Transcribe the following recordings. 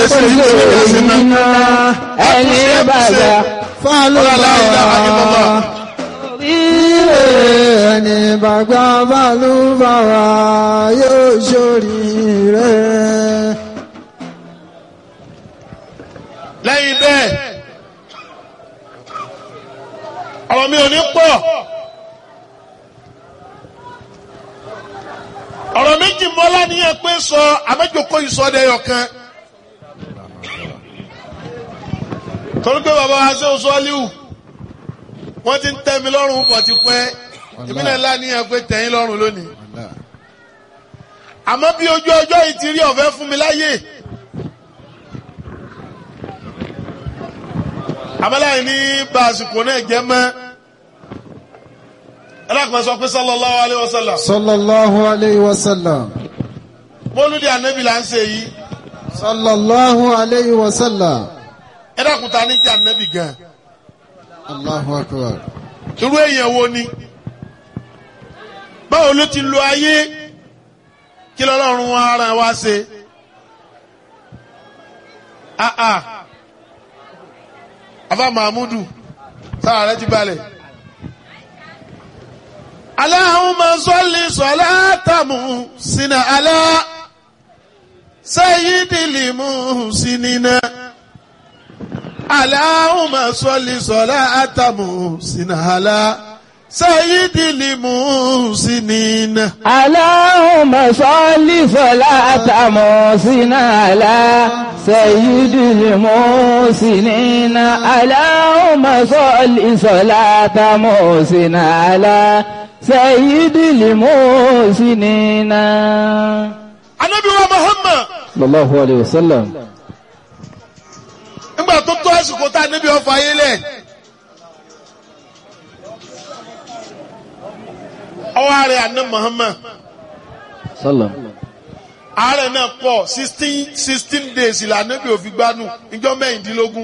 sì ń ṣe iná ẹni bàbá fálùbáwá ẹni bàgbà fálùbáwá yóò ṣoríire. lẹ́yìn bẹ́ẹ̀ ọ̀rọ̀ mi ò ní pọ̀ ọ̀rọ̀ méjì mọ́lá ní ẹ pé sọ àmẹ́jọkọ́ ìsọdẹ̀yọ kan torí pé bàbá wa ṣe oṣù ọ́líwù wọ́n ti ń tẹ́ mi lọ́rùn pọ̀ ti pẹ́ ìbílẹ̀ ńlá ní ẹ pé tẹ̀yìn lọ́rùn lónìí àmọ́ bí ojú ọjọ́ yìí ti rí ọ̀fẹ́ fún mi láyè. abẹ́láyìn ní bá àsìkò náà jẹ́ mọ́ ẹlẹ́kùnrin sọ pé sallallahu alayhi wa sallam sallallahu alayhi wa sallam. mọ́lúdì ànábì là ń ṣe yìí sallallahu alayhi wa sallam. ẹlẹ́kùnrin ta ní jẹ́ ànábì gan allahu akbar. irú èèyàn wo ni báwo ló ti lo ayé kí lọ́lọ́run ara wa ṣe ah ah afa mahmudu sára rẹ ti balẹ̀. Allahumma salli salatamu sina ala sayyidil muhsinina. Allahumma salli salatamu sina ala sayyidil muhsinina. Allahumma salli salata musina ala sayyidil musinina. Allahumma salli salata musina ala sayyidil musinina. Anabi wa Muhammad Sallallahu alayhi wa sallam. nígbà tó tó àsìkò tá a níbi ọfọ ayé lẹ̀. Ọwọ́ ààrẹ àná Muhammad. Sallam. ààrẹ náà pọ̀ sixteen sixteen days ìlànà bí òfin gbanú ìjọ mẹ́rìndínlógún.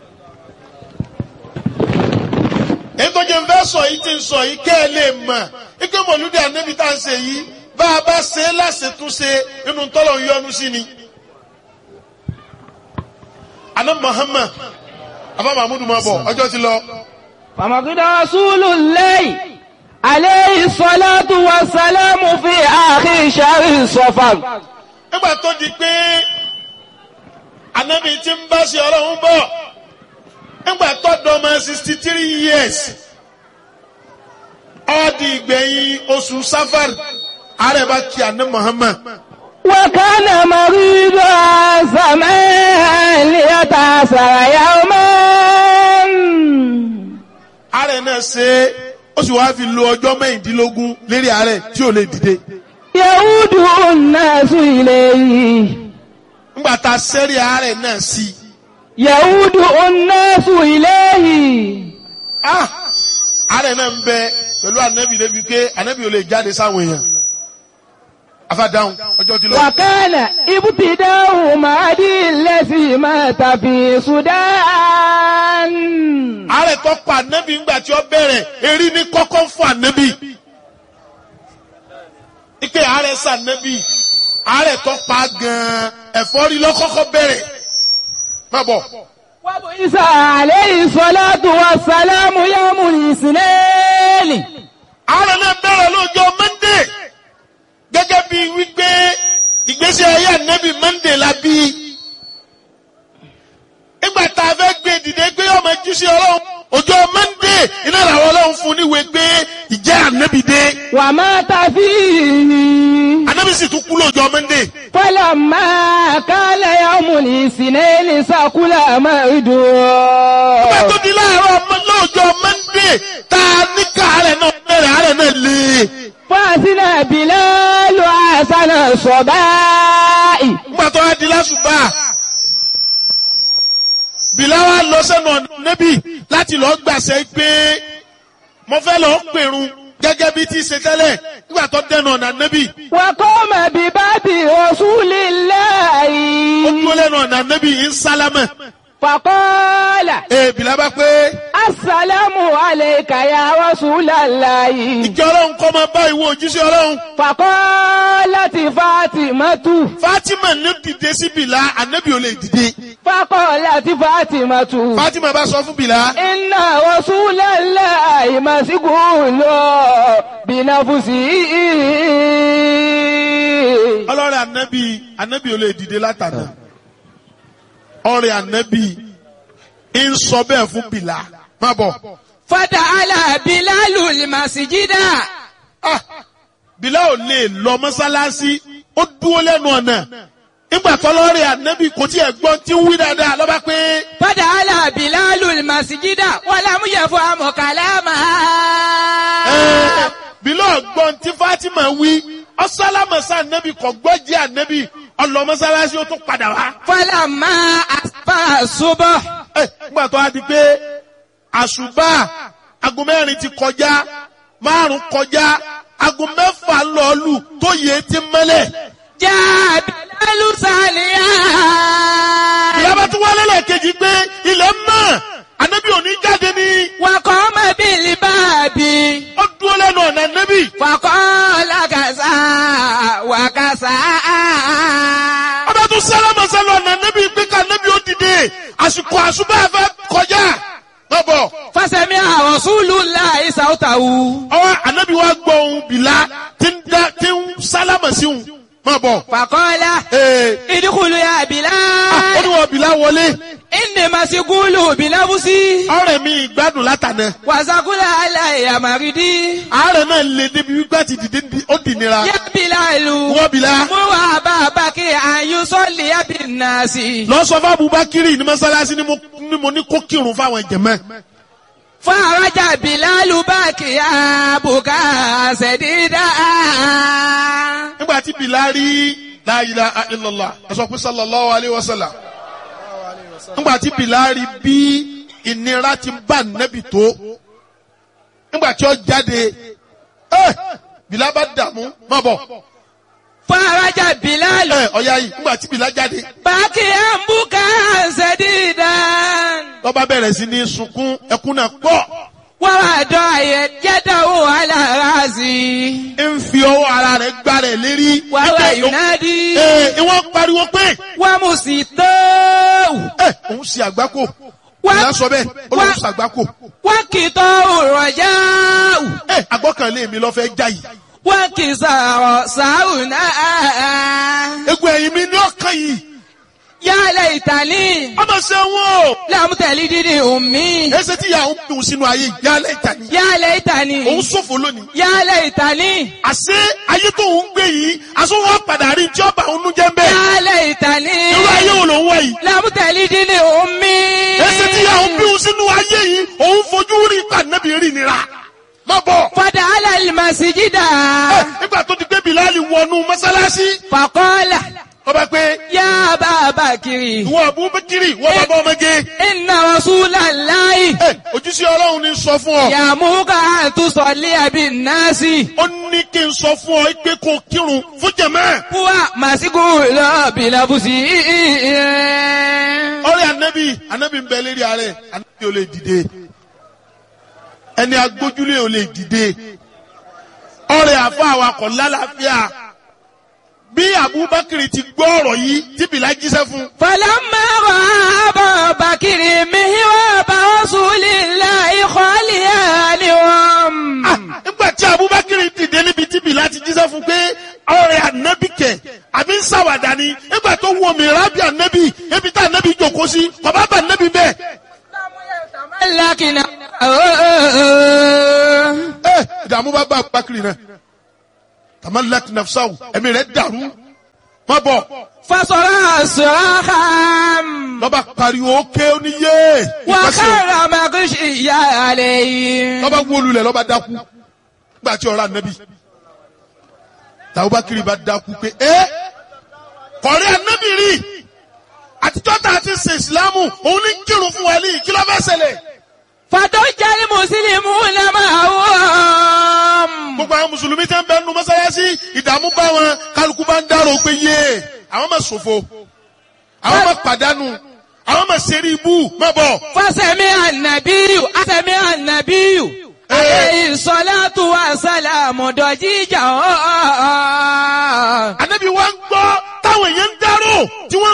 èyí tó jẹ́ ń fẹ́ sọ yìí ti ń sọ yìí kẹ́ ẹ lè mọ̀ ike mọ̀lúdì ànábì tá à ń ṣe yìí bá a bá ṣe é láṣetúnṣe inú tọ́lọ̀ ń yọnu sí ni. àná Muhammad abá mahmudu máa bọ̀ ọjọ́ ti lọ. فمقد رسول الله عليه الصلاة والسلام في آخر شهر صفر nígbà tó di pé ànábì ti ń bá ṣe ọlọ́run bọ̀ nígbà tó dọ́mọ sixty three years ó di ìgbẹ̀yìn oṣù safar ààrẹ bá kí àná Muhammad وكان مريضا سماء ليتأثر يوما ààrẹ náà ṣe é ó sì wáá fi lo ọjọ́ mẹ́rìndínlógún lérí ààrẹ tí ò lè dìde يعود الناس إليه nígbà tá a sẹ́rí ààrẹ náà sí i يعود الناس إليه ah ààrẹ náà ń bẹ pẹ̀lú ànábì débi pé ànábì ò lè jáde sáwọn èèyàn afádáhùn ọjọ́ ti lọ. وكان ابتداء مهدي الذي مات في السودان ààrẹ tó pa ànábì ńgbà tí ó bẹ̀rẹ̀ erí ní kọ́kọ́ fún ànábì. ike ààrẹ sànábì ààrẹ tó pa gan-an ẹ̀fọ́rí lọ́kọ́kọ́ bẹ̀rẹ̀. má bọ̀ وبعث عليه الصلاة والسلام يوم الاثنين ààrẹ náà bẹ̀rẹ̀ lọ́jọ́ mọ́ndé gẹ́gẹ́ bí wípé ìgbésí ayé ànábì mọ́ndé la bí. nígbà tá a fẹ́ gbé dìde pé ọmọ jíṣẹ́ ọlọ́run ọjọ́ mọ́ndé iná làwọn ọlọ́run fún níwèé pé ìjẹ́ ànábì dé. ومات فيه ànábì sì tún kú lọ́jọ́ mọ́ndé. فلما كان يوم الاثنين سكل مرده Nígbà tó di láàárọ̀ ọmọ lọ́jọ́ Mọ́ndé tá a ní káàárẹ̀ náà bẹ̀rẹ̀ àárẹ̀ náà lé. فأذن بلال حسن الصباء Nígbà tó wá di lásùbà. Bìláwá lọ sẹ́nu ọ̀nà níbí láti lọ gbàṣẹ pé mo fẹ́ lọ pèrun gẹ́gẹ́ bí ti ṣe tẹ́lẹ̀ nígbà tó dẹnu ọ̀nà níbí. وقام بباب رسول Ó الله dúró lẹ́nu ọ̀nà níbí ń sálámẹ̀. فقال Ee Bìlá bá pé السلام عليك يا رسول الله ìjọ ọlọ́run kọ́ máa bá ìwọ òjíṣẹ́ ọlọ́run. فقال fakọ́láti Fátímátù. Fatima ní dìde sí Bìlá ànábì ò lè dìde fakọ́láti Fátímátù. Fatima bá sọ fún Bìlá Inna Rasulallahi mas'ulun bi nafsihi. ọlọ́rẹ̀ ànábì ànábì ò lè dìde látàná ọ̀rẹ́ ànábì ń sọ bẹ́ẹ̀ fún Bìlá má bọ̀ Fata'ala Bilalul masjida. ah Bìlá ò lè lọ mọ́sálásí ó dúró lẹ́nu ọ̀nà nígbà tọ́lọ́rẹ̀ ànábì kò tí ẹ̀ gbọ́n tí ń wí dáadáa lọ́ba pé Fata'ala Bilalul masjida walam yafhamu kalamaha. ẹ̀ Bìlá ọ̀gbọ́n tí Fatima wí ọ̀sálámọ̀sá ànábì kò gbọ́ jẹ́ ànábì ọlọ mọ́sálásí ó tún padà wá. Falamma asfa subh. ẹ nígbà tó a di pé àṣùbà aago mẹ́rin ti kọjá márùn kọjá aago mẹ́fà lọ́ọ̀lù tó yẹ ti mẹ́lẹ̀. Jaa Bilalu saliya. ìyábá tún wálé lẹ́ẹ̀kejì pé ilẹ̀ mọ́ ànábì òní jáde ní Wa qama bil babi. ó dúró lẹ́nu ọ̀nà ànábì. Faqala kaza wa kaza. ọba tún sálámà sálọ ọ̀nà ànábì pé ká ànábì ó dìde àsìkò àṣùbà fẹ́ kọjá. lọ́bọ̀ Fasami'a Rasulullahi sawtahu. ọwọ́ ànábì wa gbọ́ ohun bìlá tí ń dá- tí ń sálámà sí òun. má bọ̀. Faqala ee idkhulu ya ó Bilal. ní wọ́n bìlá wọlé. Inni masgulu binafsi. ọ̀rẹ́ mi ìgbádùn látànà. Wa saqula alayya maridi. àárẹ̀ náà lè débi wípé àti dìde di- ó dì nira. Ya Bilalu. wọ́n bìlá. Mo wà bàbá kí àyùn sọ́ọ̀lì ẹ̀bí nàásì. lọ sọ fún Abubakiri ní mọ́sálásí ni mo- ni mo ní kó kírun fáwọn jẹ̀mẹ́. Faraja Bilalu báàkì àbùkà ṣẹ̀dídà. nígbà tí bìlá rí la ilaha illallah ẹ sọ pé sallallahu alayhi wa sallam. nígbà tí bìlá rí bí ìnira ti bá nẹ́bì tó. nígbà tí ó jáde ẹ bìlá bá dààmú má bọ̀. Faraja Bilalu ẹ ọ̀ya yìí nígbà tí bìlá jáde. báàkì àbùkà ṣẹ̀dídà. lọ́ba bẹ̀rẹ̀ sí ní sunkún ẹkún náà pọ̀. Wọ́n wá dọ̀ àyẹ̀ jẹ́dọ̀wò alárazi. ń fi ọwọ́ ara rẹ̀ gbá rẹ̀ lérí. Wà wá Ẹ, Yunadi. Ee, ìwọ́n pariwo pé Wọ́n mú sí tó. ẹ òun ṣe àgbákò. Wá- Ìyá sọ bẹ́ẹ̀ ó lóun wá- ṣe àgbákò. Wọ́n kì í tọ́ òrọ̀jà. Ẹ àgbọ́kànlé mi lọ fẹ́ já yìí. Wọ́n kì í sọ̀rọ̀ sáùnà. Egun ẹ̀yìn mi ní ọkàn yìí. Yálẹ̀ ìtàlí. Ọmọ ṣe wọn o. Lámùtẹ̀lí dídì òmí. Ẹsẹ̀ tí ìyá òun dùn sínú ayé yálẹ̀ ìtàní. Yálẹ̀ ìtàlí. Òun ṣòfò lónìí. Yálẹ̀ ìtàlí. Àṣé ayé tó ń gbé yìí, aṣọ wọn padà rí tí ọba òun jẹ́ ń bẹ́ẹ̀. Yálẹ̀ ìtàlí. Irú ayé wo ló ń wá yìí? Lámùtẹ̀lí dídì òmí. Ẹsẹ̀ tí ìyá òun dùn sínú ayé yìí, òun fojú rí pàdánù rí nira. Má bọ̀. Fọdà alẹ́ màsíjídà. Ẹ, Nígbà tó ti gbé Bìláàlì wọnú mọ́sálásí, Fàkọ́lá. ọba pé Yá bàbá kiri. ìwọ Abubakiri, ìwọ bàbá ọmọge. Inna Rasulallahi. Ẹ, Ojúṣe Ọlọ́run ni sọ fún ọ. Yàmúkà àtúnṣọ̀lé àbí nàásì. Ó ní kí n sọ fún ọ pé kó kírun fún jẹ̀mẹ́. Fúwa màsíkù lọ bìlàbùsì. Ọ̀rẹ́ Ànábì, Ànábì ń bẹ lérí ààrẹ, Ànábì ò lè dìde. Ẹni agbójúlé ò lè dìde. Ọ̀rẹ́ àfa awakọ̀ lálàáfíà. Bí Abubakar ti gbọ́ ọ̀rọ̀ yìí tí Bìlá jíṣẹ́ fún. فلما رأى أبا بكر مهراب رسول الله خاليانهم Ah, Nígbà tí Abubakar dìde níbi tí Bìlá ti jíṣẹ́ fún pé ọ̀rẹ́ Ànábì kẹ̀ àbí ń ṣàwàdà ni. Nígbà tó wọ mìíràn bí Ànábì, ebi tá Ànábì jòkó sí, kọ̀bá bá Ànábì bẹ́ẹ̀. لكن ẹ ìdààmú bá bá Abubakar náà tamalak nafsaw ẹ̀mí rẹ̀ dàrú má bọ̀ فصرع صراخا lọ́ba pariwo ké oníyé ìpàṣẹ وخر مغشيا عليه lọ́ba wólulẹ̀ lọ́ba dákú gbà tí ọ̀rọ̀ ànábì tàbúbákiri bá dákú pé ẹ kọ̀rí ànábì rí àtijọ́ tá a ti ṣe ìsìlámù òun ní kírun fún wa ní kí ló fẹ́ ṣẹlẹ̀ فضج المسلمون معهم gbogbo àwọn mùsùlùmí tẹ́ ń bẹ nu mọ́sálásí ìdààmú bá wọn kálukú bá ń dárò pé yé àwọn máa ṣòfò àwọn máa pàdánù àwọn máa ṣeré ibú má bọ̀. فسمع النبي سمع النبي عليه الصلاة والسلام ضجيجا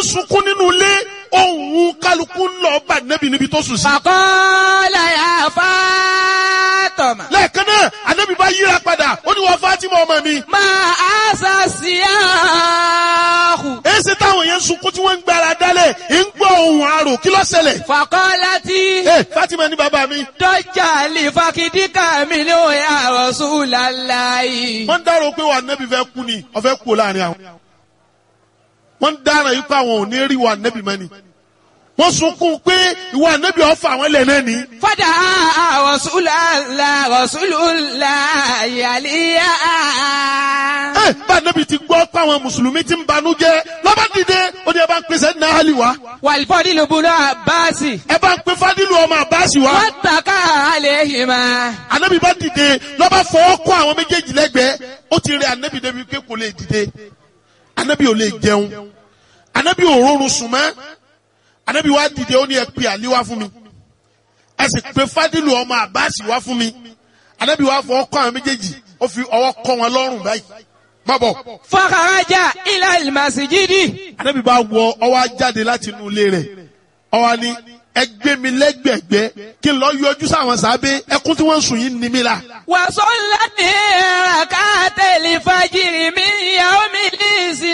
sunkún nínú ilé ohun kálukú ń lọ bá nẹ́bì níbi tó sùn sí. Fàkọ́lá yà Fátọ̀mà. lẹ́ẹ̀kan náà ànábì bá yíra padà ó ní wọ́n Fátímà ọmọ mi. Máa àṣà sí àhù. èsì táwọn yẹn ń sunkún tí wọ́n ń gbára dálẹ̀ ń gbọ́ ohun àrò kí ló ṣẹlẹ̀. Fàkọ́lá tí ẹ Fátímà ní bàbá mi. dọ́jà lè fakidíkà mi ló yà Rasulullahi. wọ́n ń dárò pé wà nẹ́bì fẹ́ kú ni ọ̀fẹ́ kú láàrin àwọn. wọ́n ń dára yìí pé àwọn ò ní rí wà nẹ́bì mọ́ ni. wọ́n sunkún pé ìwà nẹ́bì ọ̀fà àwọn ilẹ̀ náà ni. Fada Rasulullah Rasulullah yàlíyà. ẹ bá nẹ́bì ti gbọ́ pé àwọn mùsùlùmí ti ń banú jẹ́ lọ́ba dìde ó ní ẹ bá ń pèsè ní ahali wa. Wàlífọ́dí ló bunú àbáàsì. ẹ bá ń pe fadilu ọmọ àbáṣì wa. Wọ́n tàkà àlehìmá. anabi bá dìde lọ́ba fọwọ́ kọ́ àwọn méjèèjì lẹ́gbẹ̀ẹ́ ó ti rẹ anabi débi pé kò lè dìde anabi ò lè jẹun anabi ò rọrùn sùn mọ́ anabi wá dìde ó ní ẹ pe àlí wá fún mi ẹ sì pe fadilu ọmọ àbáṣì wá fún mi anabi wá fọwọ́ kọ́ àwọn méjèèjì ó fi ọwọ́ kọ́ wọn lọ́rùn báyìí má bọ̀ Fọ́kàrájà ilà ìmàsíjídì. anabi bá wọ ọwọ́ á jáde láti inú ilé rẹ̀ ọwọ́ ni ẹ gbé mi lẹ́gbẹ̀gbẹ́ kí n lọ yọjú sáwọn sábẹ́ ẹkún tí wọ́n ń sùn yìí ní mi la. Wàsọ́lá ní ràkátẹ̀lì fàjìrì mi ìyàwó mi ní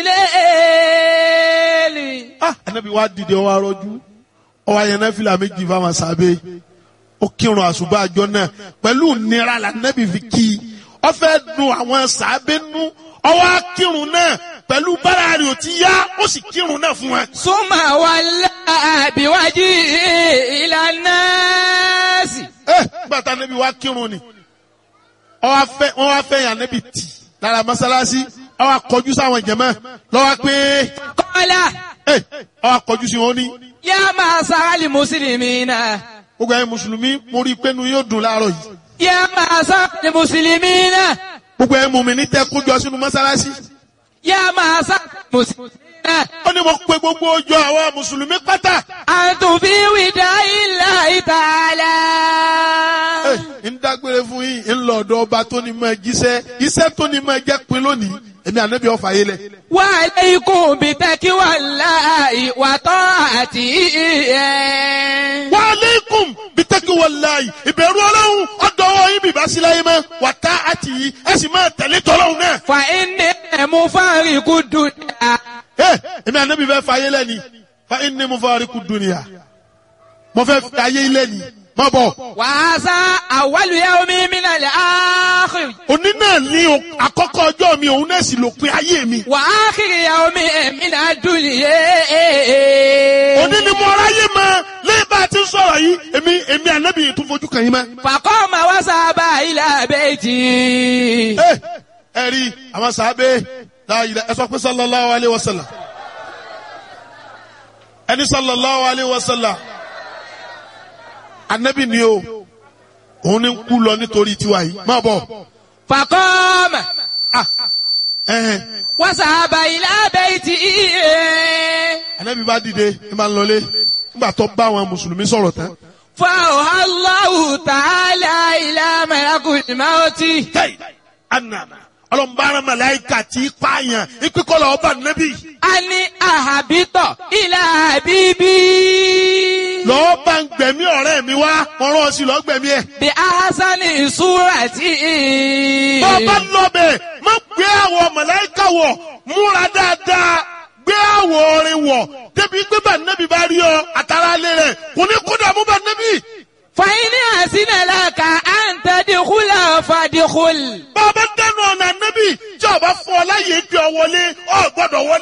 ìsìlẹ̀. ah anabi wa dìde ọwọ arọjú ọwọ ayẹnẹ fìlà méjì fáwọn sábẹ́ ó kírun àṣùbà àjọ náà pẹ̀lú nira la anabi fi kí i ó fẹ́ dùn àwọn sábẹ́ nú ọwọ akírun náà pẹ̀lú bára rẹ̀ ò ti yá ó sì kírun náà fún wa. Súnmọ̀ wà láàbíwájú ìlànà sí. ẹ gbàtà anabi wa kírun ni ọwọ afẹ wọn wá fẹ́ yàn anabi tì lára mọ́sálásí ọwọ akọjú sáwọn jẹmọ lọwọ pé Kọ́lá ẹ ọwọ akọjú sí wọn ní. yá máa sáálì mùsùlùmí náà. gbogbo ẹ̀yin mùsùlùmí mo rí i pé nu yóò dùn láàárọ̀ yìí. Yá máa sáálì mùsùlùmí náà. gbogbo ẹ̀ mú mi ní tẹ́ kójọ sínú mọ́sálásí. Yá máa sáálì mùsùlùmí náà. ó ní mo pe gbogbo ọjọ́ àwọn mùsùlùmí pátá. Àtùn fi wìdá ilà ìtàlá. Ẹ, ń dágbére fún yín ń lọ ọ̀dọ̀ ọba tó ní mọ́ ẹ jíṣẹ́ iṣẹ́ tó ní mọ́ ẹ jẹ́ pin lónìí èmi ànábì ọ̀fà yé lẹ̀. Wà alaykum bi taqwallahi wa ta'atihi. wa aleikum bitaki walayi ìbẹ̀rù ọlọ́run ọ̀dọ́wọ́ yín bìbá sí láyé mọ́ wà tá àti yìí ẹ sì máa tẹ̀lé tọ́lọ́run náà. Fa inni mufariqu dunya. ẹ èmi ànábì fẹ́ fà yé lẹ́ni fa inni mufariqu dunya mo fẹ́ fà yé lẹ́ni má bọ̀. Wa hadha awwalu yawmin minal akhir. òní náà ní o- àkọ́kọ́ ọjọ́ mi òun náà sì lópin ayé mi. Wa akhiru yawmin minad dunya. òní ni mo ráyè mọ lẹ́yìn bá a ti ń sọ̀rọ̀ yìí èmi èmi ànábì yìí tún fojú kàn yín mọ́. Faqama wa sahaba ila bayti. ẹ ẹ rí àwọn sàábé láàyè ẹ sọ pé sallallahu alayhi wa sallam ẹni sallallahu alayhi wa sallam ànábì ni o òun ni ń kú lọ nítorí tiwa yìí má bọ̀ Faqama ah ẹhẹn wa sahaba ila bayti. ànábì bá dìde ẹ máa ń lọlé nígbà tó bá àwọn mùsùlùmí sọ̀rọ̀ tán. فأوحى الله تعالى إلى ملك الموت tẹ́yì anana ọlọ́mbàrán màláìka tí pààyàn ìpínkọ́lọ̀ ọba nẹ́bí أن أهبط إلى حبيبي lọ́ọ́ bá ń gbẹ̀mí ọ̀rẹ́ mi wá wọ́n rán ọ sí lọ́ọ́ gbẹ̀mí ẹ̀. بأحسن صورة bọ́ọ̀bá lọ́bẹ̀ má gbé àwọ̀ màláìka wọ̀ múra dáadáa gbé àwọ̀ orin wọ̀ débi pé bá nẹ́bí bá rí ọ àtàrà alẹ́ rẹ̀ kò ní kó dààmú bá nẹ́bí. فإن أحسن لك أن تدخل فادخل bọ́ọ̀bá dẹnu ọ̀nà nẹ́bí tí ọba fọ ọ láyé gbé ọ wọlé ọ gbọ́dọ̀ wọlé.